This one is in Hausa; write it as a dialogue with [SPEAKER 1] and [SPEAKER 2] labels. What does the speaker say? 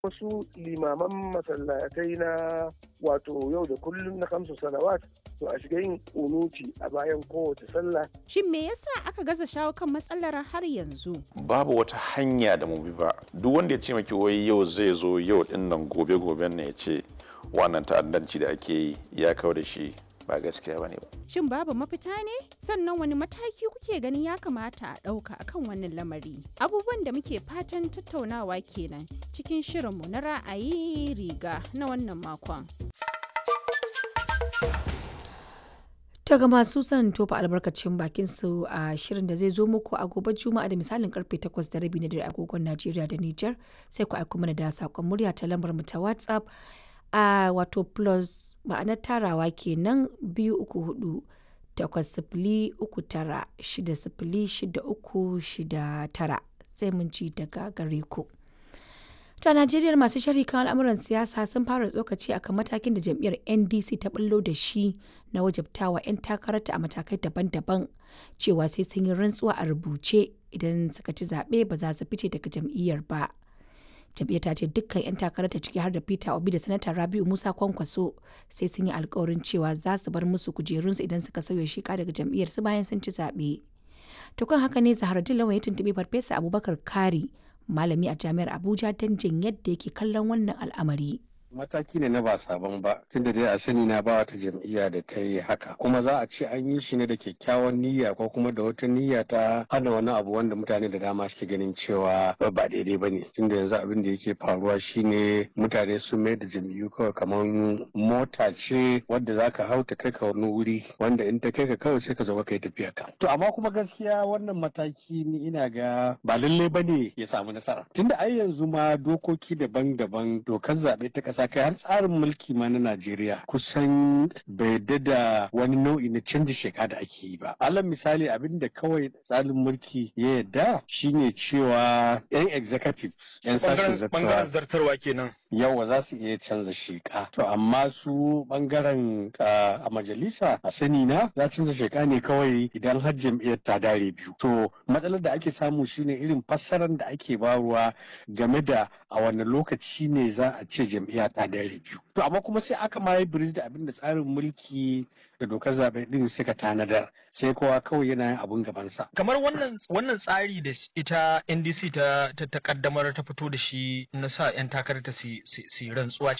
[SPEAKER 1] wasu limaman masallatai na wato yau da kullum na kamsu salawat to a shiga yin unuti a bayan kowace sallah
[SPEAKER 2] Shin me yasa aka gaza shawo kan matsalar har yanzu?
[SPEAKER 3] babu wata hanya da mu bi ba duk wanda ya ce maki wai yau zai zo yau din nan gobe goben ne ya ce wannan ta'addanci da ake yi ya kawo da shi ba gaskiya bane ba
[SPEAKER 2] Shin babu mafita ne? Sannan wani mataki kuke ganin ya kamata a ɗauka akan wannan lamari? Abubuwan da muke fatan tattaunawa kenan cikin shirinmu na ra'ayi riga na wannan makon.
[SPEAKER 4] daga masu son tofa albarkacin bakin su a shirin da zai zo muku a gobe juma'a da misalin karfe 8 da rabi na dare agogon najeriya da niger sai ku aiko mana da sakon murya ta lambar mu ta whatsapp a wato plus ma'anar tarawa kenan biyu uku hudu takwas sifili uku tara shida sifili shida uku shida tara sai mun ji daga gare ku. To a Najeriya masu sharhi kan al'amuran siyasa sun fara tsokaci akan matakin da jam'iyyar NDC ta bullo da shi na wajabtawa 'yan takararta a matakai daban-daban cewa sai sun yi rantsuwa a rubuce idan suka ci zaɓe ba za su fice daga jam'iyyar ba. Jam'iyyar ta ce dukkan 'yan takararta ciki har da Peter Obi da Sanata Rabiu Musa Kwankwaso sai sun yi alkawarin cewa za su bar musu kujerunsu idan suka sauya shika daga jam'iyyar su bayan sun ci zaɓe. To kan haka ne Zaharaddin Lawan ya tuntuɓi Farfesa Abubakar Kari malami a jami'ar Abuja don jin yadda yake kallon wannan al'amari.
[SPEAKER 5] mataki ne na ba sabon ba tunda dai a sani na ba wata jam'iyya da ta yi haka kuma za a ce an yi shi ne da kyakkyawan niyya ko kuma da wata niyya ta hana wani abu wanda mutane da dama suke ganin cewa ba daidai ba ne tunda yanzu abin da yake faruwa shine mutane sun mai da jam'iyyu kawai kamar mota ce wadda za ka hau ta kai ka wani wuri wanda in ta kai ka kawai sai ka zo ka yi tafiya ka to amma kuma gaskiya wannan mataki ni ina ga ba lallai ba ne ya samu nasara tunda ai yanzu ma dokoki daban-daban dokar zaɓe ta ƙasa ƙasa kai har tsarin mulki ma na Najeriya kusan bai da wani nau'i na canji sheka da ake yi ba. Alal misali abin da kawai tsarin mulki ya yarda shine cewa 'yan executive 'yan sashen
[SPEAKER 6] bangaren zartarwa kenan.
[SPEAKER 5] yawa za su iya canza sheka to amma su bangaren a majalisa a sani na za canza sheka ne kawai idan har jam'iyyar ta dare biyu to matsalar da ake samu shine irin fassarar da ake baruwa game da a wani lokaci ne za a ce jam'iyya ta dare biyu to amma kuma sai aka ma yi biris da abin da tsarin mulki da dokar zaɓe din suka tanadar sai kowa kawai yana yin abun gabansa
[SPEAKER 6] Kamar wannan wannan tsari da ita NDC ta ta ta kaddamar ta fito da shi na sa 'yan takarar ta su su- su yi rantsuwa